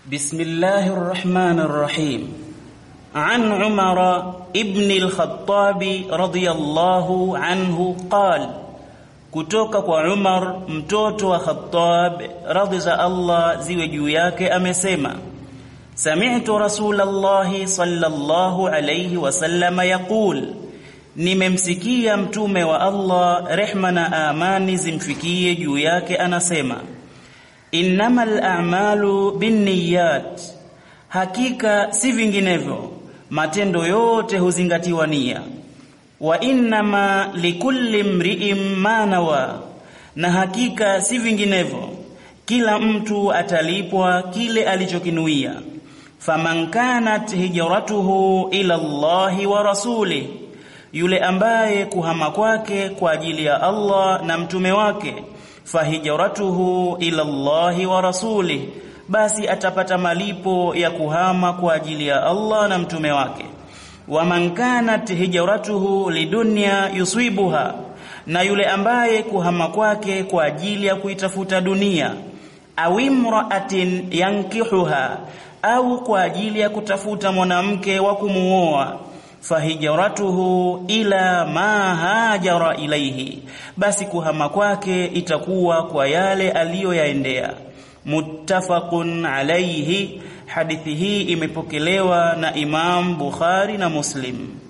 بسم الله الرحمن الرحيم عن عمر ابن الخطاب رضي الله عنه قال kutoka kwa Umar mtoto wa Khattab radhi za Allah ziwe juu yake amesema Sami'tu Rasulullah sallallahu alayhi wasallam yaqul nimemsikia mtume wa Allah rehma na amani zimfikie juu yake anasema innamal a'malu binniyat hakika si vinginevyo matendo yote huzingatiwa nia wa innama likulli mri'in ma nawa na hakika si vinginevyo kila mtu atalipwa kile alichokinuia faman kanat hijratuhu ila Allahi wa rasuli yule ambaye kuhama kwake kwa ajili ya Allah na mtume wake fahijratuhu ila Allahi wa rasuli basi atapata malipo ya kuhama kwa ajili ya Allah na mtume wake waman kanat hijratuhu lidunya yuswibuha na yule ambaye kuhama kwake kwa ajili ya kuitafuta dunia au imra'atin yankihuha au kwa ajili ya kutafuta mwanamke wa kumuoa fahijratuhu ila ma hajara ilaihi basi kuhama kwake itakuwa kwa yale aliyoyaendea muttafaqun alayhi hadithi hii imepokelewa na Imam Bukhari na Muslim